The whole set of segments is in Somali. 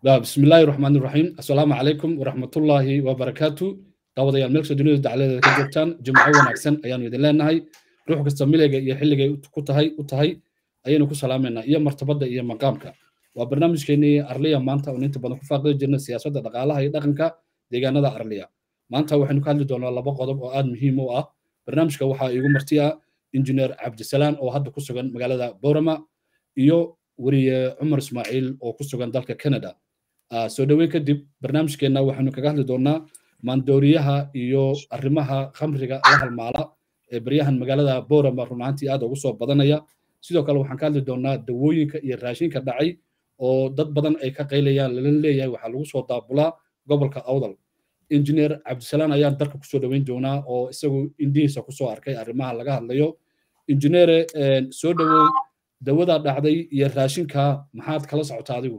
بسم الله الرحمن الرحيم السلام عليكم ورحمة الله وبركاته دعوة ملك سدنيا دعالة كجوتان جمعة ونعكسن أيان يدين لنا هاي روح كستميلة يا حلقة كتهاي كتهاي أيان كو سلامنا يا مرتبة يا مقامك وبرنامج كيني أرليا مانتا وننت بدن كفاقد جنة سياسة دقالة هاي دقنك ديغانا دا أرليا مانتا وحنو كالي دونا لبا قضب وآد مهم وآه برنامج كوحا يقو مرتيا انجينير عبد السلام oo hadda ku sugan magaalada Boorama iyo wariye Umar Ismaaciil oo ku sugan dalka Canada soo dhaweyn kadib barnaamijkeena waxaanu kaga hadli doonaa maandooriyaha iyo arrimaha khamriga la halmaala ee baryahan magaalada Boorama runaantii aad ugu soo badanaya sidoo kale waxaan ka hadli doonaa dawooyinka iyo raashinka dhacay oo dad badan ay ka qaylayaan lala leeyahay waxaa lagu soo daabulaa gobolka Awdal injineer cabdisalaan ayaan dalka kusoo dhaweyn doonaa oo isagu indhihiisa kusoo arkay arrimaha laga hadlayo injineere soo dhawow dawada dhacday iyo raashinka maxaad kala socotaa adigu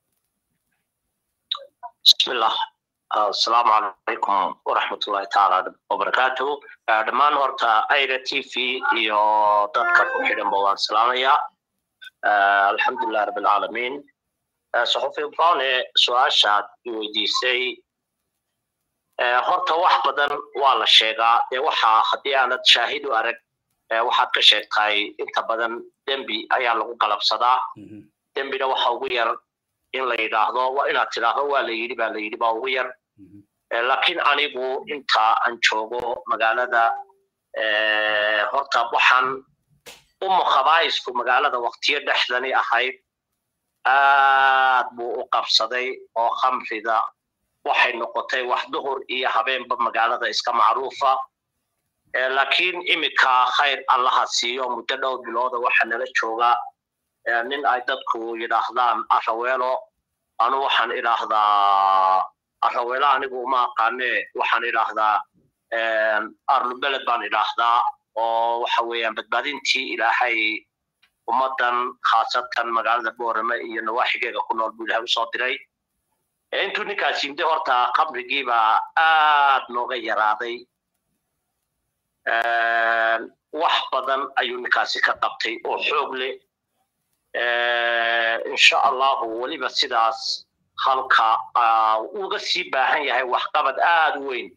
bismillah asalaamu calaykum waraxmatullahi tacaala wabarakaatu dhammaan horta aira t v iyo dadka ku xidhanba waan salaamayaa alxamdulilah rabbilcaalamiin saxufi browne su-aashaad i weydiisay horta wax badan waa la sheegaa ee waxaa haddii aanad shaahid u arag waxaad ka sheegtay inta badan dembi ayaa lagu qalabsadaa dembina waxa ugu yar in la yidhaahdo waa inaad tidhaahdo waa la yidhi baa la yidhi baa ugu yar laakiin anigu inta aan joogo magaalada horta waxaan umu khabaa'isku magaalada waqtiyo dhexdani ahayd aad buu u qabsaday oo khamrida waxay noqotay wax duhur iyo habeenba magaalada iska macruufa laakiin iminka khayr allaha siiyo muddo dhowr bilooda waxa nala jooga nin ay dadku yidhaahdaan araweelo anu waxaan idhaahdaa araweelo anigu uma aqaane waxaan idhaahdaa arlubeled baan idhaahdaa oo waxa weeyaan badbaadintii ilaahay ummaddan khaasatan magaalada boorame iyo nawaaxigeega ku nool buu ilahay usoo diray intuu ninkaas yimday horta qabrigiibaa aad nooga yaraaday wax badan ayuu ninkaasi ka qabtay oo xoog leh insha allahu weliba sidaas halka uga sii baahan yahay waxqabad aad u weyn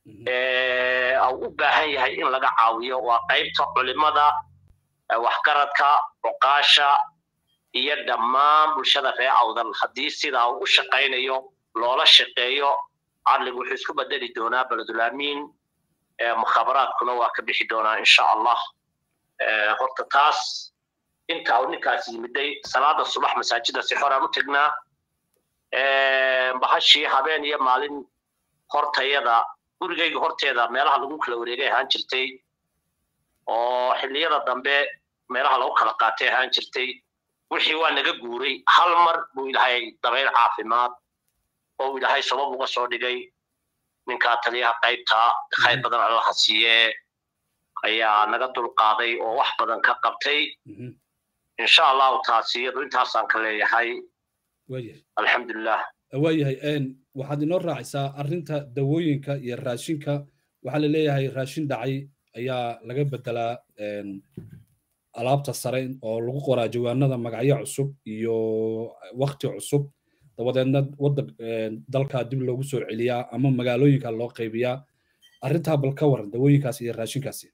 u baahan yahay in laga caawiyo waa qaybta culimada waxgaradka cuqaasha iyo dhammaan bulshada reer awdal haddii sidaa uu u shaqaynayo loola shaqeeyo cadligu wuxuu isku bedeli doonaa beledulaamiin mukhabaraadkuna waa ka bixi doonaa insha allah horta taas inta uu ninkaas yimiday salaada subax masaajida si xoraan u tegnaa bahashii habeen iyo maalin hortayada gurigayga horteeda meelaha lagu kala wareegay ahaan jirtay oo xilliyada dambe meelaha lagu kala qaatay ahaan jirtay wixii waa naga guuray hal mar buu ilaahay dabayl caafimaad oo ilaahay sabab uga soo dhigay ninkaa taliyaha qaybta khayr badan allaha siiye ayaa naga dulqaaday oo wax badan ka qabtay insha allahu taasi iyadu intaasaan ka leeyahay alxamdulilah waayahay waxaad inoo raacaysaa arrinta dawooyinka iyo raashinka waxaa la leeyahay raashin dhacay ayaa laga bedelaa alaabta sare oo lagu qoraa jawaanada magacyo cusub iyo wakti cusub dabadeedna wadda dalka dib loogu soo celiyaa ama magaalooyinka loo qaybiyaa arrintaa bal ka waran dawooyinkaasi iyo raashinkaasi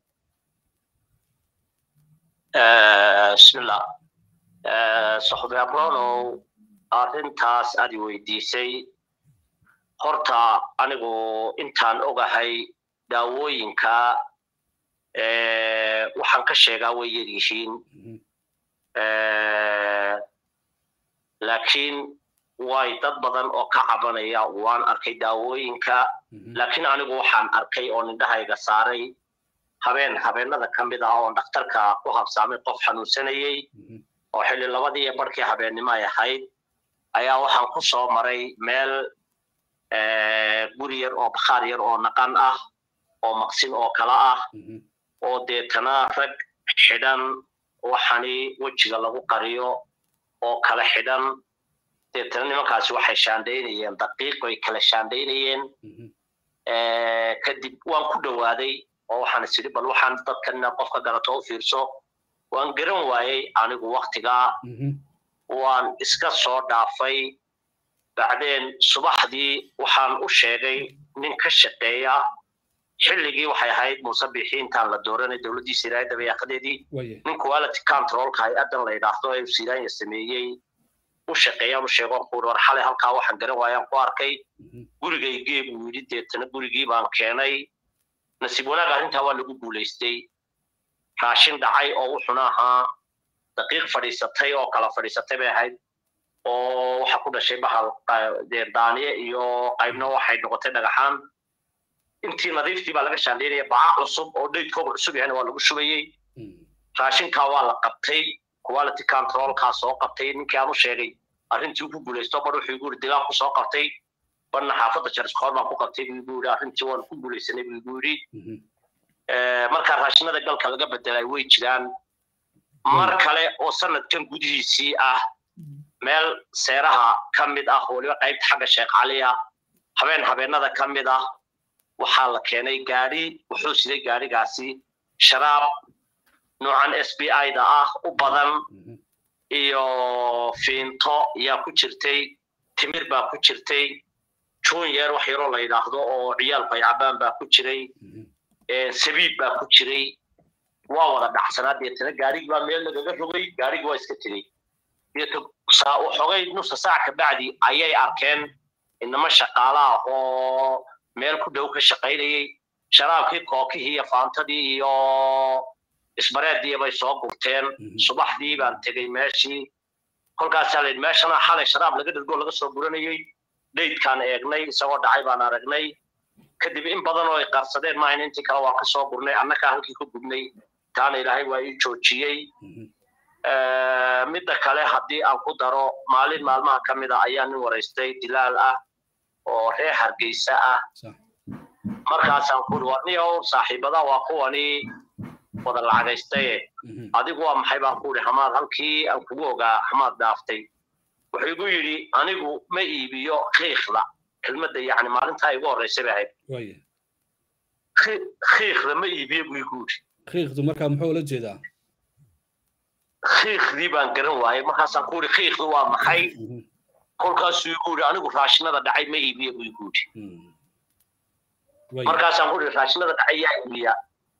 bismillah saxubi abronow arrintaas aad i weydiisay horta anigu intaan ogahay daawooyinka waxaan ka sheegaa way yar yihiin laakiin way dad badan oo ka cabanaya waan arkay daawooyinka laakiin anigu waxaan arkay oo nindhahayga saaray habeen habeenada ka mid ah oo dhakhtarka ku habsaamay qof xanuunsanayey oo xilli labadii iyo barhkii habeennimo ay ahayd ayaa waxaan ku soo maray meel guri yar oo bakhaar yar oo naqan ah oo maqsin oo kala ah oo deetana rag xidhan waxani wejiga lagu qariyo oo kala xidhan deetana nimankaasi waxay shaandhaynayeen daqiiqoy kala shaandhaynayeen kadib waan ku dhowaaday oo waxaan is idhi bal waxaan dadkan inaad qofka garato u fiirso waan garan waayey anigu waktigaa waan iska soo dhaafay bacdeen subaxdii waxaan u sheegay nin ka shaqeeya xilligii waxay ahayd muuse bixi intaan la dooranay dowladdii siraaya dabayaaqadeedii nin quality controlka hay-addan la yidhaahdo ee siraanya sameeyey u shaqeeyaan u sheegoon kuuri war xalay halkaa waxaan garan waayaan ku arkay gurigaygee buu yidhi deetana gurigii baan keenay nasiib wanaag arrintaa waa lagu guulaystay raashin dhacay oo wuxuna ahaa daqiiq fadhiisatay oo kala fadhiisatay bay ahayd oo waxa ku dhashay bahal daaniye iyo qaybna waxay noqotay dhagaxaan intii nadiiftii baa laga shaandheynaya baca cusub oo dhaydkooga cusub yahayna waa lagu shubayey raashinkaa waa la qabtay quality controlkaa soo qabtay ninkii aan u sheegay arrintii ku guulaysto bar wuxuu igu yidhi degaan ku soo qabtay barna xaafadda jarskoor baan ku qabtay buu igu yidhi arrintii waan ku guulaysanay buu igu yidhi markaa raashinada galka laga bedelay way jiraan mar kale oo sanadkan gudihiisii ah meel seeraha ka mid ah weliba qaybta xagga sheekh cali ah habeen habeenada ka mid ah waxaa la keenay gaadhi wuxuu siday gaadhigaasi sharaab noocan s b i da ah u badan iyo fiinto yaa ku jirtay timir baa ku jirtay junior wax yaroo la yidhaahdo oo ciyaalku ay cabaan baa ku jiray sabiib baa ku jiray waa wada dhacsanaa deetana gaarigii baa meel lagaga rogay gaarigii waa iska tegey deeta xogay nusa saac ka bacdi ayay arkeen inama shaqaala ah oo meel ku dhow ka shaqaynayay sharaabkii kookihii iyo faantadii iyo isbareedii bay soo gurteen subaxdii baan tegey meeshii kolkaasaa layidhi meeshana xalay sharaab laga dhirgo laga soo guranayey dhaydkaan eegnay isagoo dhacay baan aragnay kadib in badan oo ay qarsadeen maahayn intii kale waan ka soo gurnay annagaa halkii ku gubnay taana ilaahay waa ii joojiyey midda kale haddii aan ku daro maalin maalmaha ka mid a ayaa nin waraystay dilaal ah oo reer hargeysa ah markaasaan kuri warniyow saaxiibada waa kuwani wada lacagaystaye adigu waa maxay baan ku ihi hamaad halkii aan kugu ogaa hamaad dhaaftay wuxuu igu yidhi anigu ma iibiyo kiikhda kelmadda yacni maalintaa igu horreysay bay ahayd kiikhda ma iibiyo buu igu yidhi kiikhdu markaa muxuu ula jeedaa kiikhdii baan garan waayey markaasaan ku yidhi kiikhdu waa maxay kolkaasuu igu yidhi anigu raashinada dhacay ma iibiyo buu igu yidhi markaasaan ku yidhi raashinada dhacay yaa iibiya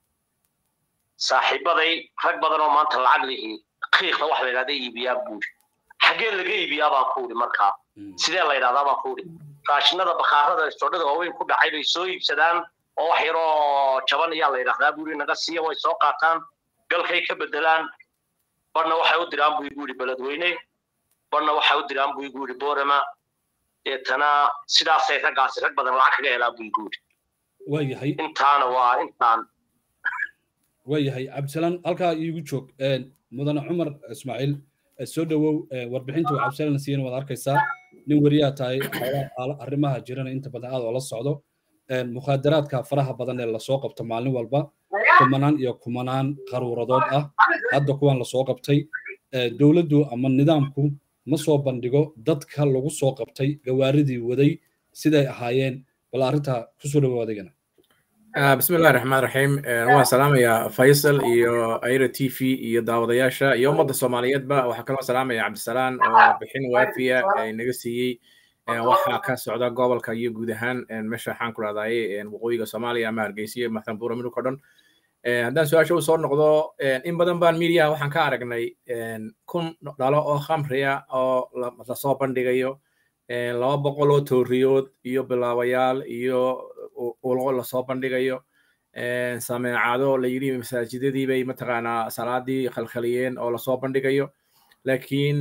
saaxiibaday rag badan oo maanta lacag lihi kiikhda wax la yidhahda iibiyaa buu yidhi xaggee laga iibiyaa baan ku yidhi markaa sidee la yidhahdaa baan ku yidhi raashinada bakhaarada istoodhada waaweyn ku dhacay bay soo iibsadaan oo wax yaroo jaban ayaa la yidhahdaa buu yidhi naga siiya way soo qaataan galkay ka bedelaan barna waxay u diraan buu igu yidhi beledweyne barna waxay u diraan buu igu yidhi boorama deetana sidaasay raggaasi rag badan lacag kaga helaa buu igu yidhi waayahay intaana waa intaan waayahay cabdisalaan halkaa iigu joog mudane cumar ismaaciil soo dhowow warbixinta uu cabdisalaan siiyeen waad arkaysaa nin weriyaa tahay arrimaha jirana inta badan aad oo la socdo mukhaadaraadka faraha badan ee lasoo qabto maalin walba kumanaan iyo kumanaan qaruuradood ah hadda kuwan lasoo qabtay dowladdu ama nidaamku ma soo bandhigo dadka lagu soo qabtay gawaaridii waday siday ahaayeen bal arrintaa kusoo dhowow adigana بسم الله الرحمن الرحيم waan salaamaya faysal iyo ayra t v iyo daawadayaasha iyo ummadda soomaaliyeed ba waxaa kaloo salaamaya cabdisalaan oo bixin waafiya naga siiyey waxaa ka socda gobolka iyo guud ahaan meesha waxaan ku rahdaye waqooyiga soomaaliya ama hargeysa iyo maxtanbuura midhug o dhan haddaan su-aasha u soo noqdo in badan baan miidiyaha waxaan ka aragnay kun dhalo oo khamriya oo lasoo bandhigayo laba boqol oo tooriyood iyo bilaabayaal iyo ulqo lasoo bandhigayo sameecado la yidhi masaajidadii bay mataqaanaa salaadii khalkhaliyeen oo lasoo bandhigayo laakiin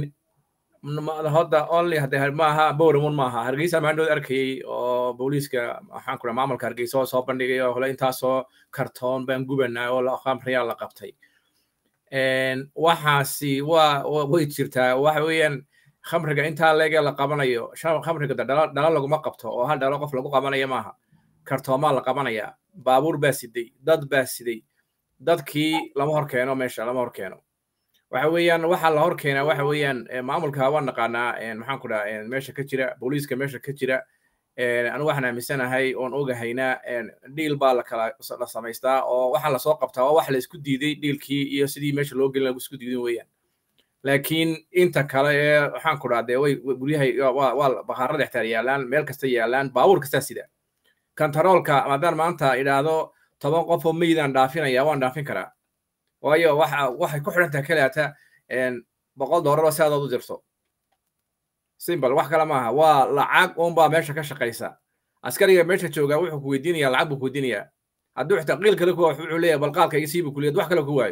hadda only hadde maaha bowramun maaha hargeysa maandhood arkayey oo booliiska waxaan kura maamulka hargeysa oo soo bandhigayo hole intaasoo kartoon baan gubanaa oo khamriyaa la qabtay waxaasi waa way jirtaa waxa weeyaan khamriga intaa leegee la qabanayo khamriga dhalo laguma qabto oo hal dhalo qof lagu qabanayo maaha kartoomaa la qabanayaa baabuur baa siday dad baa siday dadkii lama hor keeno meesha lama hor keeno waxa weeyaan waxaa la hor keenaa waxa weeyaan maamulka waan naqaanaa maxaan ku dhaha meesha ka jira booliiska meesha ka jira anigu waxaan aaminsanahay oon ogahaynaa dhiil baa la kala la samaystaa oo waxaa lasoo qabtaa oo wax la isku diiday dhiilkii iyo sidii meesha loo gelin lagu isku diidin weeyaan laakiin inta kale ee waxaan ku dhahdee way guryahay waa bakhaarada xtaar yaalaan meel kasta yaalaan baabuur kastaa sida kantaroolka maadaan maanta idhaahdo toban qof oo meydaan dhaafinaya waan dhaafin karaa waayo waxa waxay ku xidhan tahay keliyaata boqol doolaroo si adood u jirto simbal wax kale maaha waa lacag unbaa meesha ka shaqaysa askariga meesha joogaa wuxuu ku weydiinayaa lacag buu ku weydiinayaa hadduu xitaa qiil kale ku wuxuu leeyahay bal qaadka isiibu kuliyad wax kale ku waayo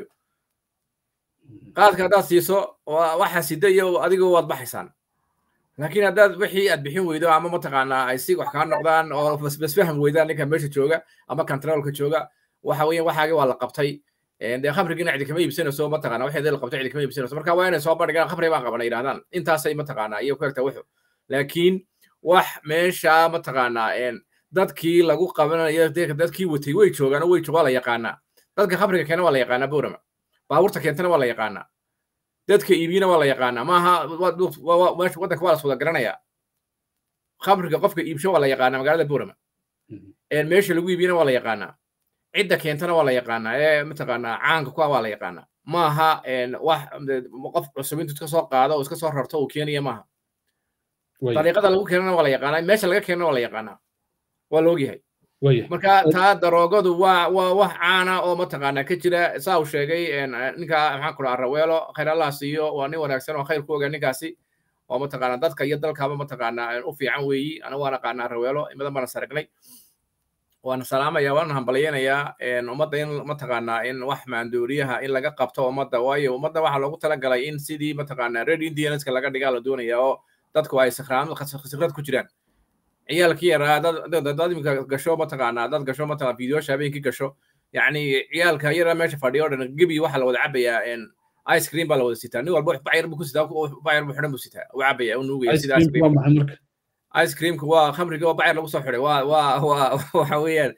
qaadka haddaad siiso waxa sida iyo adigu waad baxaysaan laakiin haddaad wixii aad bixin weydo ama mataqaanaa ay si wax kaa noqdaan oo basfaham weydaan ninka meesha jooga ama controlka jooga waxa weeyaan waxaagi waa la qabtay dee khamrigiina cidi kama iibsanayso mataqaana waxeedii la qabtay cidi kama iibsanayso marka waa inay soo bandhigaan khamri baan qabana yidhahdaan intaasay mataqaanaa iyo ku egtaa wuxu laakiin wax meesha mataqaanaa dadkii lagu qabanayo dadkii watay way joogaan oo way waa la yaqaanaa dadka khamriga keena waa la yaqaanaa boorama baabuurta keentana waa la yaqaanaa dadka iibiyana waa la yaqaanaa maaha waddanka waa la wada garanayaa khamriga qofka iibsho waa la yaqaanaa magaalada boorama meesha lagu iibiyana waa la yaqaanaa cidda keentana waa la yaqaanaa ee mataqaanaa caanka kuwa waa la yaqaanaa maaha wax qof cusub intuu iska soo qaado oo iska soo rarto uu keenaya maaha dariiqada lagu keenana waa la yaqaanaa meesha laga keenana waa la yaqaanaa waa la ogyahay marka taa daroogadu waa waa wax caana oo mataqaanaa ka jira saa uu sheegay ninka maxaan ku dhaha raweelo khayr allah siiyo waa nin wanaagsan oo khayr ku oga ninkaasi oo mataqaanaa dadka iyo dalkaaba mataqaanaa u fiican weeyi anigu waan aqaanaa raweelo imadan baan saragnay waan salaamaya waan hambalyaynayaa ummadda in mataqaanaa in wax maandooriyaha in laga qabto ummadda waayo ummadda waxaa loogu talagalay in sidii mataqaanaa red indianska laga dhigaa la doonaya oo dadku ay sikrad ku jiraan ciyaalkii yaraa dad imika gasho mataqaanaa dad gasho mataqaa fideosha habeenkii gasho yacni ciyaalka yaraa meesha fadhiyo o dhan gebi waxaa la wada cabayaa ice cream baa la wada sitaa nin walba bacyar buu ku sitaa bacyar buu xidhan buu sitaa uu cabaya uu nuugaya sida ice cream ice creamka waa khamriga oo bacyar lagu soo xidhay waa waa waa waxa weeyaan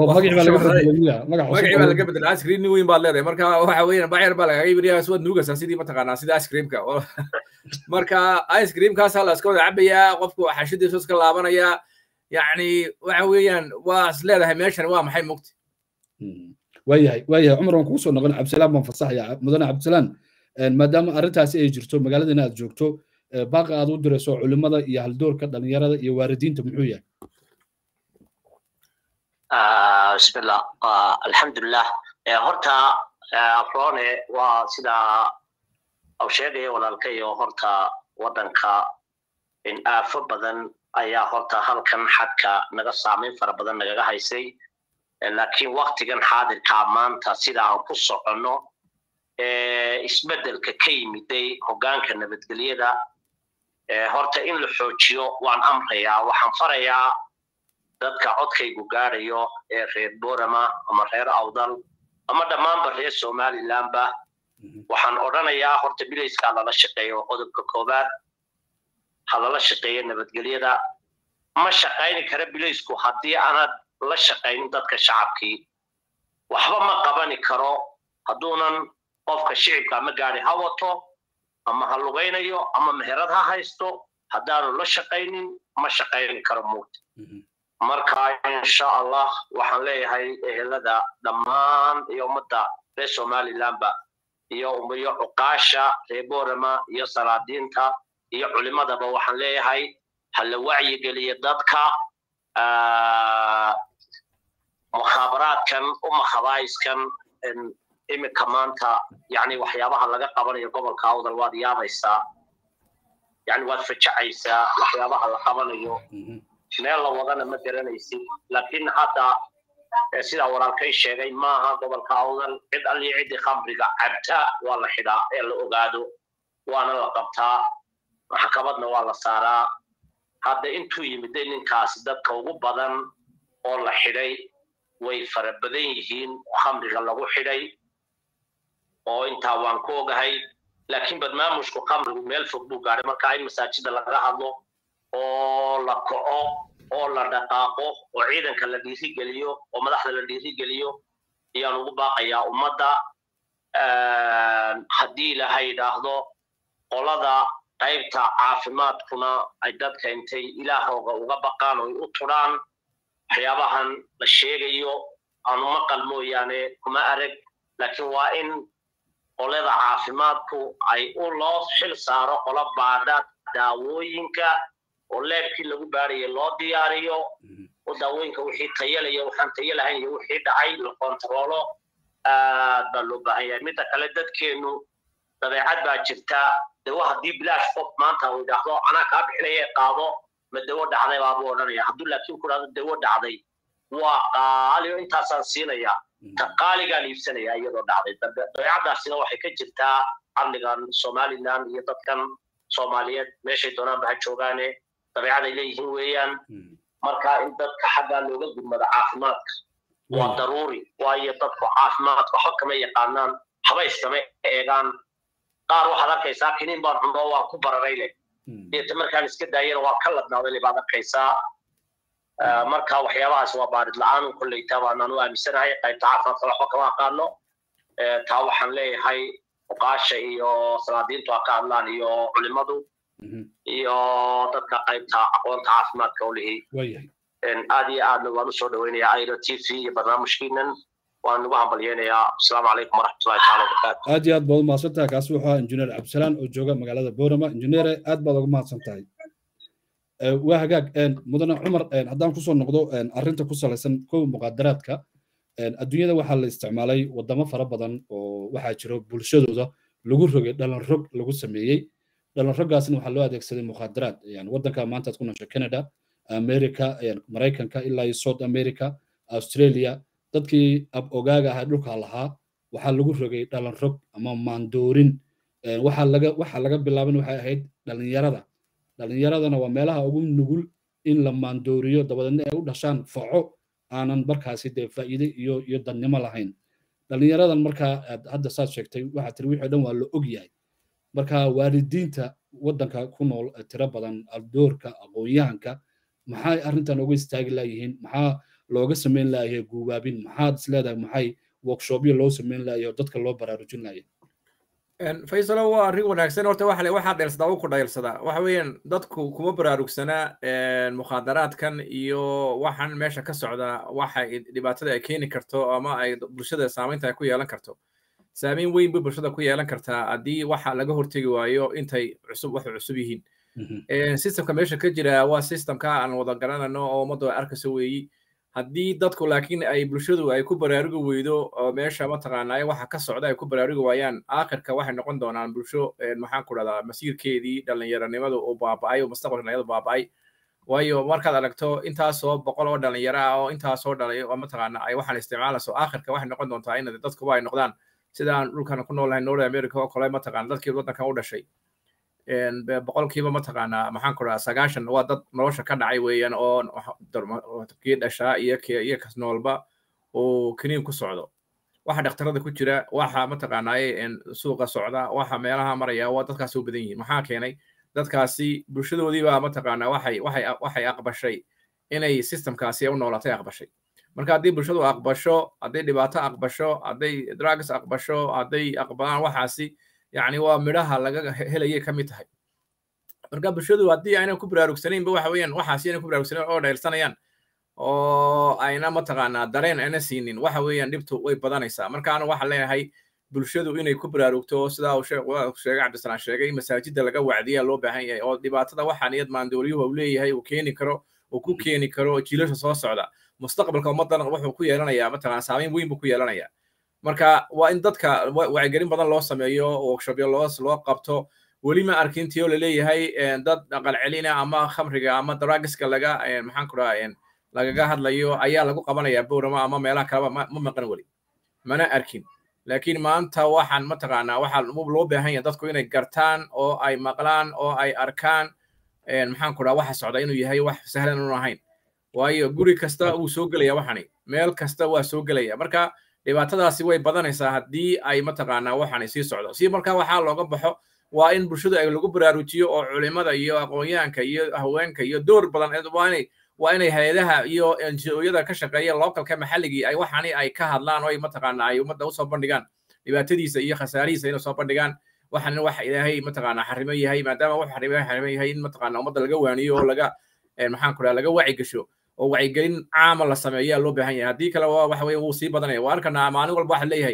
magacii baa laga bedelay ice cream nin weyn baad leedahay marka waxa weeyaan bacyar baa lagaga ibriyaa waad nuugaysaa sidii mataqaanaa sida ice creamka marka ice creamkaasaa la iska wada cabayaa qofku xashadiisu iska laabanayaa yacni waxa weeyaan waa is leedahay meeshan waa maxay mugti waayahay waayahay cumar waan kugu soo noqon cabdisalaan baan fasaxaya mudane cabdisalaan maadaama arrintaasi ay jirto magaaladana aad joogto baaqa aad u dirayso culimada iyo haldoorka dhalinyarada iyo waalidiinta muxuu yahay bismillah alxamdulilah horta afroone waa sidaa au sheegaya walaalkayo horta waddanka in aafo badan ayaa horta halkan xadka naga saamayn fara badan nagaga haysay laakiin waktigan xaadirkaa maanta sida aan ku soconno isbeddelka ka yimiday hoggaanka nabadgelyada horta in la xoojiyo waan amrayaa waxaan farayaa dadka codkaygu gaadhayo ee reer borama ama reer awdal ama dhammaanba reer somalilandba waxaan odhanayaa horta bilayskaa lala shaqeeyo qodobka koowaad ha lala shaqeeyo nabadgelyada ma shaqayni kara bilaysku haddii aanad la shaqaynin dadka shacabkii waxba ma qabani karo hadduunan qofka shicibka ama gaari ha wato ama ha lugaynayo ama meherad ha haysto haddaanu la shaqaynin ma shaqayni karo muugta marka insha allah waxaan leeyahay ehelada dhammaan iyo ummadda reer somalilandba iyo iyo cuqaasha reer borama iyo salaadiinta iyo culimadaba waxaan leeyahay ha la wacyigeliya dadka mukhaabaraadkan uma khabaa'iskan iminka maanta yani waxyaabaha laga qabanayo gobolka awdal waad yaabaysaa yani waad fajacaysaa waxyaabaha la qabanayo meel la wadana ma garanaysid laakiin hadda sidaa walaalkay sheegay maaha gobolka awdal cid allii ciddii khamriga cabta waa la xidhaa ee la ogaado waana la qabtaa maxkamadna waa la saaraa hadda intuu yimiday ninkaasi dadka ugu badan oo la xidhay way fara badan yihiin khamriga lagu xidhay oo intaa waan ku ogahay laakiin barnaamijku khamrigu meel fog buu gaadhay marka in masaajida laga hadlo oo la kaco oo la dhaqaaqo oo ciidanka la dhiirigeliyo oo madaxda la dhiirigeliyo ayaan ugu baaqayaa ummadda haddii ilaha yidhaahdo qolada qaybta caafimaadkuna ay dadka intay ilaahooga uga baqaan oo ay u tudhaan waxyaabahan la sheegayo aanu maqal mooyaane kuma arag laakiin waa in qolada caafimaadku ay u loo xil saaro qola baadha daawooyinka oo leebkii lagu baarayay loo diyaariyo oo daawooyinka wixii tayalaya waxaan tayo lahayn iyo wixii dhacay la kontaroolo aad baa loo baahan yahay midda kale dadkeennu dabeecad baa jirta dawo haddii bilaash qof maanta uu idhaahdo anaa kaa bixinaya qaado ma dawo dhacday baabuu odhanaya hadduu laakiin ku dhahdo dawo dhacday waa qaaliyo intaasaan siinaya ta qaaligaan iibsanaya iyadoo dhacday dabeecadaasina waxay ka jirtaa amnigan somaliland iyo dadkan soomaaliyeed meeshay doonaanba ha joogaane dabeecaday leeyihiin weeyaan marka in dadka xaggaa looga gudmado caafimaadka waa daruuri waayo dadku caafimaadka waxba kama yaqaanaan habayskama eegaan qaar waxaad arkaysaa kiniin baan cuno waan ku bararayle deeta markaan iska daayana waa ka ladnaaday baad arkaysaa marka waxyaabahaas waa baarid la-aan kolleyta baanaan u aaminsanahay qaybta caafimaadka waxba kama aqaano taa waxaan leeyahay oqaasha iyo salaadiintu ha ka hadlaan iyo culimadu iyo dadka qaybta aqoonta caafimaadka u lihi aad iyo aadna waan usoo dhaweynayaa airo t v iyo barnaamijkiinan waan ugu hambalyeynayaa asalaamu calaykum waraxmatullahi taala wabarakaatu aad iyo aad baad umahadsan tahay kaasi wuxuu ahaa injineer cabdisalaan oo jooga magaalada boorama injineere aad baad ugu mahadsan tahay waa hagaag mudane cumar haddaan kusoo noqdo arrinta ku salaysan kow muqaadaraadka adduunyada waxaa la isticmaalay wadamo fara badan oo waxaa jiro bulshadooda lagu rogay dhalan rog lagu sameeyey dhalan roggaasna waxaa loo adeegsaday muqaadaraad yani waddanka maanta aad ku noosho canada america maraykanka ilaa iyo south america australia dadkii ab ogaaga ahaa dhulka lahaa waxaa lagu rogay dhalan rog ama maandoorin waxaa laga waxaa laga bilaaban waxay ahayd dhalinyarada dhalinyaradana waa meelaha ugu nugul in la maandooriyo dabadeedna ay u dhashaan faco aanan markaasi dee faa'iide iyo iyo dadnimo lahayn dhalinyaradan markaa hadda saad sheegtay waxaa tiri wixii dhan waa la og yahay marka waalidiinta waddanka ku nool tiro badan doorka aqoon-yahanka maxay arrintan uga istaagi laayihiin maxaa looga samayn laayahay guubaabin maxaad is leedahay maxay workshopyo loo samayn laayay oo dadka loo baraarujin laayay faysalo waa arrin wanaagsan horta waxa waxaa dheelsadaa u ku dheelsadaa waxa weeyaan dadku kuma baraarugsana mukhaadaraadkan iyo waxaan meesha ka socda waxa dhibaatada ay keeni karto ama ay bulshada saamaynta ay ku yeelan karto saamayn weyn bay bulshada ku yeelan kartaa haddii waxa laga hortegi waayo intay cusub wax cusub yihiin systemka meesha ka jira waa systemka aan wada garanayno oo ummaddu ay arkayso weeyi haddii dadku laakiin ay bulshadu ay ku baraarugi weydo oo meesha mataqaanaa waxa ka socda ay ku baraarugi waayaan aakhirka waxay noqon doonaan bulsho maxaan ku dhahdaa masiirkeedii dhalinyaranimadu uu baaba'ay oo mustaqbalka dhalinyaradu baaba'ay waayo markaad aragto intaasoo boqol oo dhalinyaro ah oo intaasoo dhalay oo mataqaana ay waxaan isticmaalayso aakhirka waxay noqon doontaa in dadkuba ay noqdaan sidaan dhulkan ku noolahay north america oo kale mataqaana dadkii waddankan u dhashay boqolkiiba mataqaanaa maxaan ku dhahaa sagaashan waa dad nolosha ka dhacay weeyaan oo kii dhashaa iyo iyo kas noolba uu kiniin ku socdo waxa dhakhtarada ku jira waxa mataqaanaaye suuqa socda waxa meelaha maraya waa dadkaasi u badan yihiin maxaa keenay dadkaasi bulshadoodiibaa mataqaanaa waxay waxay waxay aqbashay inay systemkaasi u noolatay aqbashay marka haddii bulshadu aqbasho hadday dhibaato aqbasho hadday drugs aqbasho hadday aqbalaan waxaasi yani waa midhaha laga helayay ka mid tahay marka bulshadu haddii aynan ku baraarugsanaynba waxa weeyaan waxaasi aynan ku baraarugsanayn oo dheelsanayaan oo ayna mataqaanaa dareen ayna siinin waxa weeyaan dhibtu way badanaysaa markaana waxaan leeyahay bulshadu inay ku baraarugto sidaa uu sheegay cabdisalaan sheegay masaajidda laga wacdiyaa loo baahan yahay oo dhibaatada waxaa niyad maandooliyuhu uu leeyahay uu keeni karo uu ku keeni karo jiilasha soo socda mustaqbalka ummaddan wuxuu ku yeelanayaa mataqaana saamayn weyn buu ku yeelanayaa marka waa in dadka wacyigelin badan loo sameeyo workshopyo loo loo qabto weli ma arkin tiyo laleeyahay dad dhaqan celina ama khamriga ama dragiska laga maxaan ku dhaha lagaga hadlayo ayaa lagu qabanaya bowrama ama meelaha kaleba ma maqan weli mana arkin laakiin maanta waxaan mataqaanaa waxaa loo baahan yahay dadku inay gartaan oo ay maqlaan oo ay arkaan maxaan ku dhaha waxa socda inuu yahay wax sahlan unu ahayn waayo guri kasta wuu soo gelaya waxani meel kasta waa soo gelaya marka dhibaatadaasi way badanaysaa haddii ay mataqaanaa waxani sii socdo si marka waxaa looga baxo waa in bulshadu ay lagu baraarujiyo oo culimada iyo aqoonyahanka iyo haweenka iyo door badan waa inay waa inay hay-adaha iyo ngo-yada ka shaqeeya localka maxalligii ay waxani ay ka hadlaan oo ay mataqaanaa ay ummadda usoo bandhigaan dhibaatadiisa iyo khasaarihiisa inay soo bandhigaan waxana wax ilaahay mataqaanaa xarimo yahay maadaama wax xarimo xarimo yahay in mataqaanaa ummadda laga waaniyo oo laga maxaan ku dhaha laga waci gasho oo wacyigelin caama la sameeyaa loo baahan yahay haddii kale waxa weye wuu sii badanaya waa arkanaa maalin walba waxa leeyahay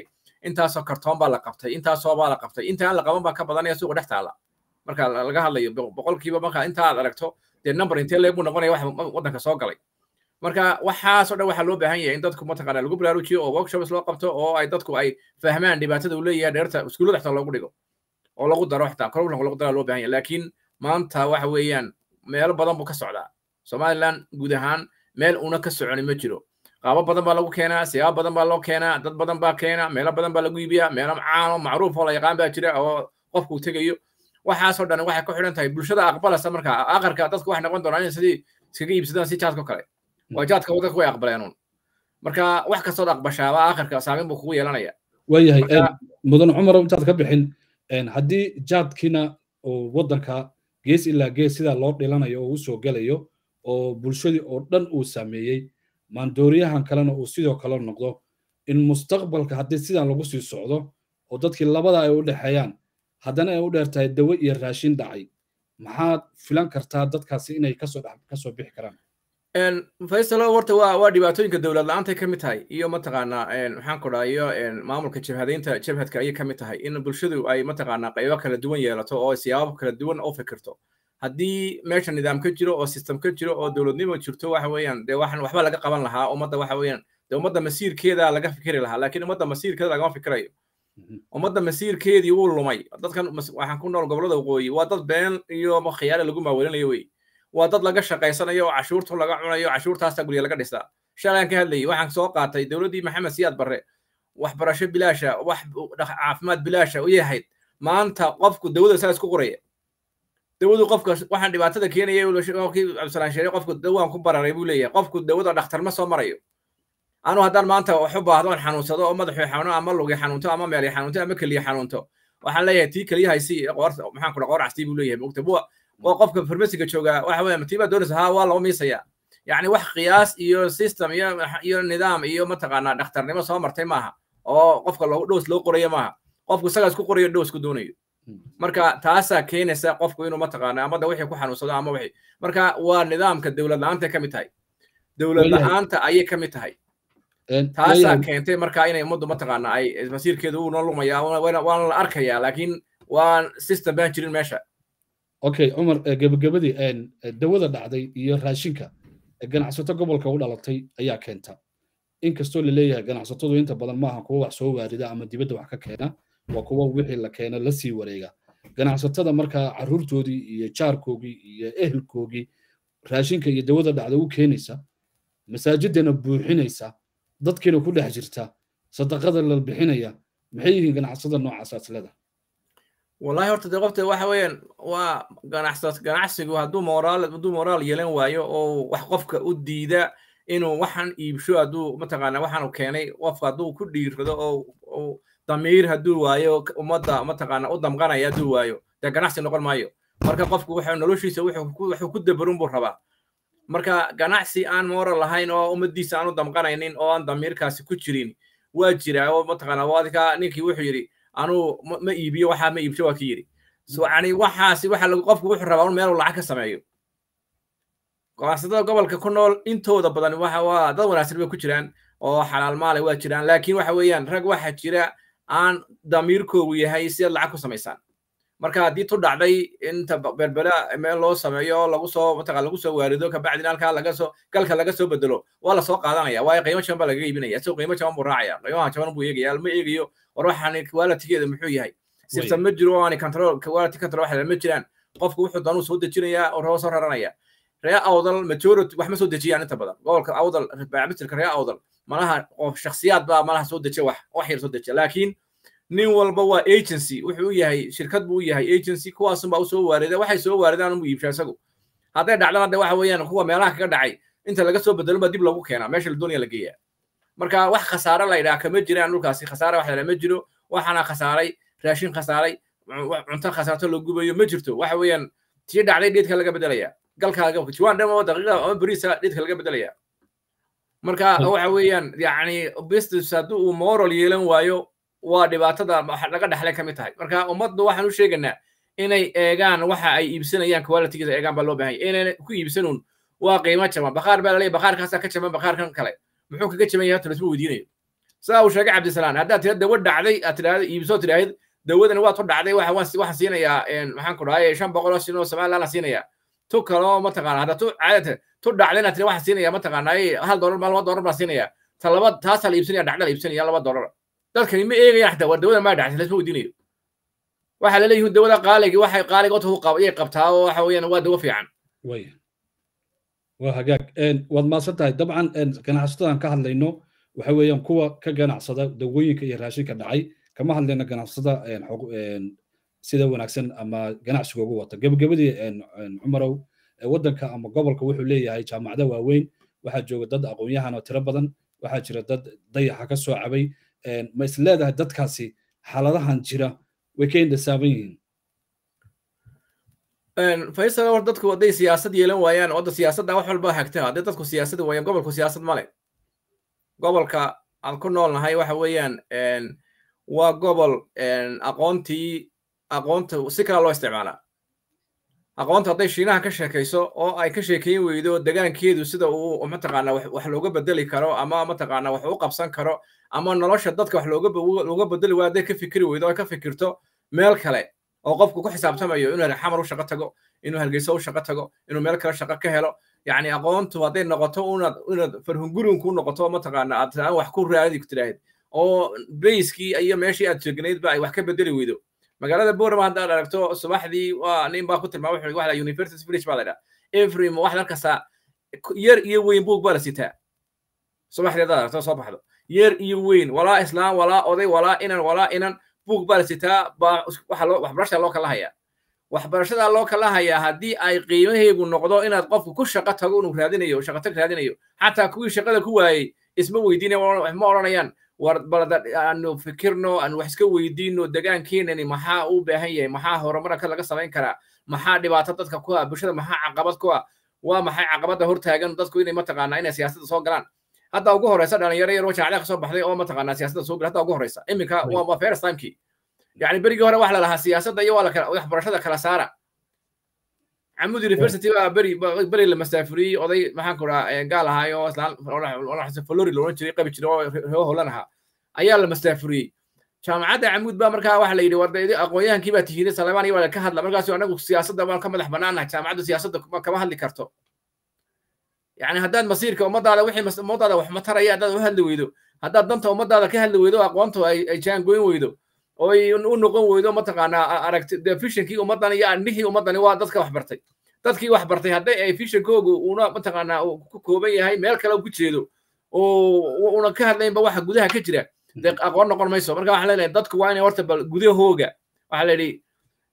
intaasoo kartoon baa la qabtay intaasoo baa la qabtay inta aan la qaban baa ka badanaya suuqa dhex taala marka laga hadlayo boqolkiiba marka inta aad aragto dee number intee leeg buu noqonaya wax waddanka soo galay marka waxaasoo dhan waxaa loo baahan yahay in dadku mataqaana lagu baraarujiyo oo workshops loo qabto oo ay dadku ay fahmaan dhibaatada uu leeyahay dheerta iskuullada xitaa loogu dhigo oo lagu daro xitaa curriculum lagu daro loo baahan yahay laakiin maanta waxa weeyaan meelo badan buu ka socdaa somaliland guud ahaan meel una ka soconi ma jiro qaabo badan baa lagu keenaa siyaabo badan baa loo keenaa dad badan baa keena meelo badan baa lagu iibiyaa meelo caano macruuf oo la yaqaan baa jira oo qofku tegayo waxaasoo dhan waxay ku xidhan tahay bulshada aqbalasa marka aqarka dadku waxay noqon doonaan in sidii iskaga iibsadaan si jaadko kale waa jaadka dadku way aqbaleenuun marka wax kastood aqbashaaba aqarka saameyn buu kugu yeelanaya waayahay mudan cumar intaad ka bixin haddii jaadkiina oo waddanka gees ilaa gees sidaa loo dhilanayo oo u soo gelayo oo bulshadii oo dhan uu saameeyey maandooriyahan kalena uu sidoo kale noqdo in mustaqbalka haddii sidan lagu sii socdo oo dadkii labada ay u dhexeeyaan haddana ay u dheer tahay dawo iyo raashin dhacay maxaad filan kartaa dadkaasi inay kasoo kasoo bixi karaan faysalo horta waa waa dhibaatooyinka dowlad la-aantay ka mid tahay iyo mataqaanaa maxaan ku dhaha iyo maamulka jabhadeynta jabhadka ayay ka mid tahay in bulshadu ay mataqaanaa qaybo kala duwan yeelato oo siyaabo kala duwan u fikirto haddii meesha nidaam ka jiro oo system ka jiro oo dowladnimo jirto waxa weeyaan dee waxan waxba laga qaban lahaa ummadda waxa weeyaan dee ummadda masiirkeeda laga fikiri lahaa laakiin ummadda masiirkeeda lagama fikirayo ummadda masiirkeedii wuu lumay dadkan waxaan ku nool gobollada waqooyi waa dad been iyo khiyaale lagu maaweelinayo wey waa dad laga shaqaysanayo oo cashuurtu laga cunayo cashuurtaasta gurya laga dhisaa shalaan ka hadlayay waxaan soo qaatay dowladdii maxamed siyaad barre waxbarasho bilaasha wax caafimaad bilaasha u yahayd maanta qofku dawada saa isku qoraya dawadu qofka waxaan dhibaatada keenaya kii cabdisalaan sheegay qofku dawaan ku bararay buu leeyahay qofku dawada dhakhtar ma soo marayo anu haddaan maanta wax u baahdo on xanuunsado oo madaxu xanuuno ama lugi xanuunto ama meeli xanuunto ama keliya xanuunto waxaan leeyahay tii keliyahaysii qoor maxaan kudha qoor castii buu leeyahay mogta oo qofka farmasiga jooga waxa weeye matiibaa doonaysa haa waa loo miisaya yacni wax qiyaas iyo system iyo iyo nidaam iyo mataqaanaa dhakhtarnimo soo martay maaha oo qofka loo dhows loo qorayo maaha qofku isagaa isku qorayo dhows ku doonayo marka taasaa keenaysa qofku inuu mataqaana ama da wixii ku xanuunsado ama wixii marka waa nidaamka dowlad la-aanta ka mid tahay dowlad la-aanta ayay ka mid tahay taasaa keentay marka inay ummaddu mataqaana ay masiirkeedu uu noo lumaya waana la arkayaa laakiin waan system baan jirin meesha okay cumar gebagabadii dawada dhacday iyo raashinka ganacsato gobolka u dhalatay ayaa keenta inkastoo laleeyahay ganacsatadu inta badan maaha kuwa wax soo waarida ama dibadda wax ka keena waa kuwa wixii la keena la sii wareega ganacsatada markaa carruurtoodii iyo jaarkoogii iyo ehelkoogii raashinka iyo dawada dhacda u keenaysa masaajidana buuxinaysa dadkiina ku dhex jirta sadaqada la bixinaya maxay yihiin ganacsada noocaas asleda wallahi horta dee qofta waxa weeyaan waa ganacsad ganacsigu hadduu moraal hadduu moraal yeelan waayo oo wax qofka u diida inuu waxan iibsho hadduu mataqaana waxaanu keenay qofka hadduu ku dhiirrado oo damiir hadduu waayo ummadda mataqaana u damqanaya hadduu waayo dee ganacsi noqon maayo marka qofku wuxuu noloshiisa wuxuu ku dabarun buu rabaa marka ganacsi aan moral lahayn oo ummaddiisa aan u damqanaynin oo aan damiirkaasi ku jirin waa jira oo mataqaana wadka ninkii wuxuu yidhi anuu ma iibiyo waxaa ma iibsho waa ki yidhi so yani waxaasi waxa lagu qofku wuxuu rabaa un meel lacag ka sameeyo ganacsatada gobolka ku nool intooda badan waxa waa dad wanaagsan bay ku jiraan oo xalaal maale waa jiraan laakiin waxa weeyaan rag waxa jira aan damiirkoogu yahay si aad lacag ku samaysaan marka haddii tu dhacday inta berbera meel loo sameeyo lagu soo mataqa lagu soo waarido kabacdina halkaa laga soo galka laga soo bedelo waa lasoo qaadanaya waayo qiimo jaban baa lagaga iibinaya isagoo qiimo jaban buu raacaya qiimaha jaban buu eegaya ma eegayo war waxaan qualitigeeda muxuu yahay sibsan ma jiro oo aan control quality control waxa ma jiraan qofku wuxuu doonuu soo dejinaya oo soo raranaya ree awdal majority wax ma soo dejiyaan inta badan gobolka awdal baabitilka ree awdal malaha qof shakhsiyaad baa malaha soo dejiya wax wax yar soo dejiya laakiin nin walba waa agency wuxuu u yahay shirkad buu u yahay agency kuwaasun baa usoo waarida waxay soo waaridaan unbuu iibshaa isagu hadday dhacdana de waxa weeyaan kuwa meelaha kaga dhacay inta laga soo bedelo baa dib lagu keenaa meesha la doonaya la geeyaa marka wax khasaare la yidhaha kama jiraan dhulkaasi khasaare wax la ma jiro waxaana khasaaray raashin khasaaray cunto khasaarto la gubayo ma jirto waxa weeyaan tii dhacday dheedka laga bedelaya galka jiwaan dhan oo daqiiqa ama beriisa dheedka laga bedelaya marka waxa weeyaan yacni business haddii uu moral yeelan waayo waa dhibaatada laga dhexlay ka mid tahay marka ummaddu waxaan u sheegaynaa inay eegaan waxa ay iibsanayaan qualitygiisa eegaan baa loo baahan yahay inayna ku iibsanuun waa qiimo jaban bakhaar baa laleeyahy bakhaarkaasaa ka jaban bakhaarkan kale muxuu kaga jaban yahay horta laisma weydiinayo sidaa uu sheegay cabdisalaan haddaad tira dawo dhacday aad tidhaahdo iibsoo tidhaahid dawadani waad ku dhacday waxa waxaan siinayaa maxaan ku dhahay shan boqol oo sin oo somaliland siinayaa tu kaloo mataqaana hadda tu caadata tu dhacdayna tira waxaan siinayaa mataqaanaa hal doolar ma laba doolar baan siinayaa ta laba taasaa la iibsanaya dhacda la iibsanaya laba doolar dadkani ma eegayaan xataa war dawada maa dhacday lasma weydiinayo waxaa la leeyihin dawada qaaligi waxay qaaliga ota ayay qabtaa oo waxa weeyaan waa dawo fiican way waa hagaag waad maadsan tahay dabcan ganacsatadan ka hadlayno waxa weeyaan kuwa ka ganacsada dawooyinka iyo raashinka dhacay kama hadlayno ganacsada sida wanaagsan ama ganacsiga ugu wata gebagabadii cumarow waddanka ama gobolka wuxuu leeyahay jaamacado waaweyn waxaa jooga dad aqoon-yahan oo tiro badan waxaa jira dad dayaxa ka soo cabay ma is leedahay dadkaasi xaaladahan jira way ka indhasaaban yihiin faysal war dadku hadday siyaasad yeelan waayaan wadda siyaasadda wax walba hagta hadday dadku siyaasad waayaan gobolku siyaasad male gobolka aan ku noolnahay waxa weeyaan waa gobol aqoontii aqoonta si kala loo isticmaalaa aqoonta hadday shiinaha ka sheekayso oo ay ka sheekeyn weydo degaankeedu sida uu mataqaana wax looga bedeli karo ama mataqaana wax u qabsan karo ama nolosha dadka wax looga looga bedeli waayo hadday ka fikiri weydo ay ka fikirto meel kale oo qofku ku xisaabtamayo inuu xamar u shaqo tago inuu hargeysa u shaqo tago inuu meel kale shaqo ka helo yacni aqoontu hadday noqoto unaad inaad farhungurinku noqoto mataqaana aad aan wax ku raadi ku tidhaahid oo bayskii iyo meeshii aad jegnaydba ay wax ka bedeli weydo magaalada borama haddaad aragto subaxdii waa nin baa ku tilmaama wuxuu waxa university village baa la yidhaha every wax markasta yar iyo weyn buug baa la sitaa subaxdii haddaad aragto soo baxdo yar iyo weyn walaa islaam walaa oday walaa inan walaa inan buug baa la sitaa baa waxa loo waxbarashada loo kala hayaa waxbarashada loo kala hayaa haddii ay qiimaheegu noqdo inaad qofku ku shaqo tago inuu raadinayo shaqo tag raadinayo xataa kuwii shaqada ku waayey isma weydiinaya ma odhanayaan war balada aanu fikirno aanu wax iska weydiino degaankeenani maxaa u baahan yahay maxaa horumarka laga samayn karaa maxaa dhibaato dadka ku ah bulshada maxaa caqabad ku ah waa maxay caqabadda hortaagan dadku inay mataqaanaa inay siyaasadda soo galaan hadda ugu horeysa dhalinyaro yar oo jaacada ka soo baxday oo mataqaanaa siyaasadda soo gala hadda ugu horeysa iminka waa waa first timekii yani berigii hore waxa la lahaa siyaasadda iyo waa lakala waxbarashada kala saara camud university baa beri beri la masaafuriyey oday maxaan ku dhaha gaal ahaay oo islaan flori loolan jiray qabi jiray oo reo holan ahaa ayaa la masaafuriyey jaamacadda camud baa markaa waxa la yidhi warda aqoonyahankii baa tihiday salemaan iyo waa ka hadla markaasu anagu siyaasadda waan ka madax bannaanahay jaamacadda siyaasadda kama hadli karto yani haddaad masiirka ummadaada wixii ummadaada wax mataraya haddaad u hadli weydo haddaad danta ummadaada ka hadli weydo aqoonta ay jaangoyn weydo oy u noqon weydo mataqaanaa aragti de fishankii ummaddan iyo andhihii ummaddani waa dadka wax bartay dadkii wax bartay hadday ay fishankoogu una mataqaanaa ku kooban yahay meel kale ku jeedo oo una ka hadlaynba waxa gudaha ka jira dee aqoon noqon mayso marka waxaa leeyahay dadku waa inay horta bal gudahooga waxaa la yidhi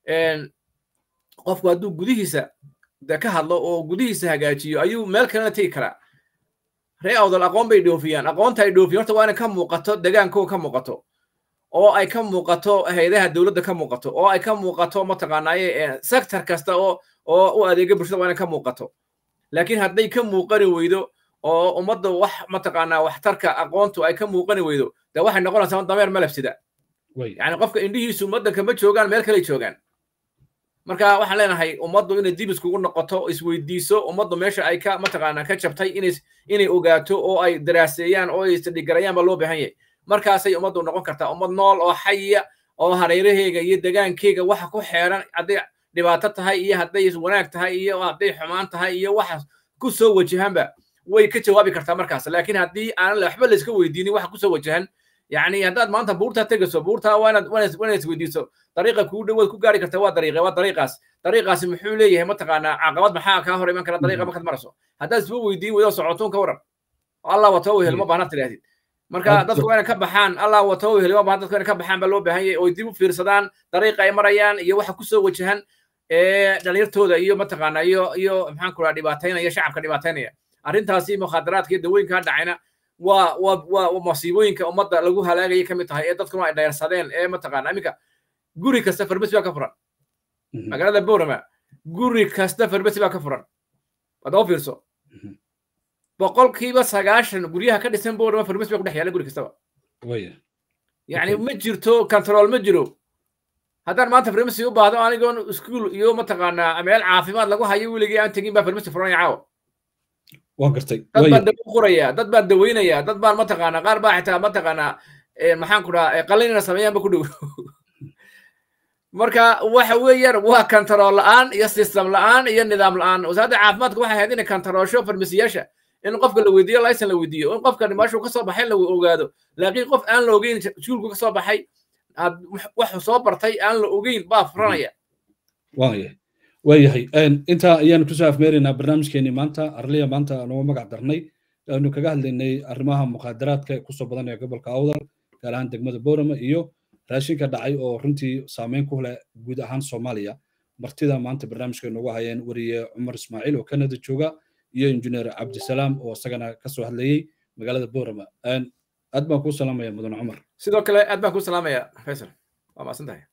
qofku hadduu gudihiisa de ka hadlo oo gudihiisa hagaajiyo ayuu meel kalena tegi karaa ree awdal aqoon bay dhoofiyaan aqoonta ay dhoofiyan horta waa inay ka muuqato degaankooga ka muuqato oo ay ka muuqato hayadaha dowladda ka muuqato oo ay ka muuqato mataqaanaaye sector kasta oo oo u adeega bulshada waa inay ka muuqato laakiin hadday ka muuqani weydo oo ummadda wax mataqaanaa waxtarka aqoontu ay ka muuqani weydo dee waxay noqonaysaa dameer malabsida yani qofka indhihiisu waddanka ma joogaan meel kaley joogaan marka waxaan leenahay ummaddu inay dib iskugu noqoto isweydiiso ummaddu meesha ay ka mataqaanaa ka jabtay inay inay ogaato oo ay daraaseeyaan oo ay isdhigarayaan baa loo baahan yahay markaasay ummaddu noqon kartaa ummad nool oo xaya oo hareeraheyga iyo degaankeyga waxa ku xeeran hadday dhibaato tahay iyo hadday wanaag tahay iyo hadday xumaan tahay iyo waxa ku soo wajahanba way ka jawaabi kartaa markaas laakiin haddii aanan waxba la iska weydiinin waxa kusoo wajahan yani haddaad maanta buurtaa tegayso buurtaa waanaad waanaad isweydiiso dariiqa kuu dhowaad ku gaari karta waa dariiqa waa dariiqaas dariiqaasi muxuu leeyahay mataqaanaa caqabad maxaa kaa hor iman kara dariiqa markaad marayso haddaad isba weydiin weydo socotuun ka waran allah wato wehel ma baahna tidhahdid marka dadku waa inay ka baxaan allah wato wehel ma baahna dadku inay ka baxaan baa loo baahan yahay oy dib u fiirsadaan dariiqa ay marayaan iyo waxa kusoo wajahan ee dhalinyartooda iyo mataqaanaa iyo iyo maxaan ku dhaha dhibaataynaya shacabka dhibaataynaya arrintaasi mukhaadaraadka iyo dawooyinka dhacayna waa waa waa masiibooyinka ummadda lagu halaagaya ka mid tahay ee dadkuna ay dhayarsadeen ee mataqaana iminka guri kasta farmasi baa ka furan magaalada borama guri kasta farmasi baa ka furan wadaba fiirso boqolkiiba sagaashan guryaha ka dhisan borama farmasi baa ku dhex yaala guri kastaba yani ma jirto control ma jiro haddaan maanta farmasi u baahdo anigoon iskuol iyo mataqaanaa meel caafimaad lagu hayo weligii aan tegin baa farmasi furanaya caawa waan gartay dad baan dawo quraya dad baan daweynaya dad baan mataqaanaa qaar baa xitaa mataqaanaa maxaan ku dhahaa qalinina sameeyaanba ku dhow marka waxa weeyaan waa kantarool la'aan iyo system la'aan iyo nidaam la'aan wasaaradda caafimaadka waxay ahayd inay kantaroosho farmasiyaasha in qofka la weydiiyo laysan la weydiiyo in qofka meeshuu kasoo baxay la ogaado laakiin qof aan la ogeyn iskuulku kasoo baxay waxu soo bartay aan la ogeyn baa furanaya waaya waayahay intaa ayaanu kusoo afmeeraynaa barnaamijkeenii maanta arliya maanta noogu magac darnay aanu kaga hadlaynay arrimaha muqaadaraadka ee kusoo badanaya gobolka awdal gaar ahaan degmada boorama iyo raashinka dhacay oo runtii saameyn ku leh guud ahaan soomaaliya martida maanta barnaamijka noogu hayeen wariye cumar ismaaciil oo kanada jooga iyo injineer cabdisalaam oo isagana kasoo hadlayey magaalada boorama aad baan kuu salaamaya mudan cumar sidoo kale aad baan kuu salaamaya faysal waa maasan tahay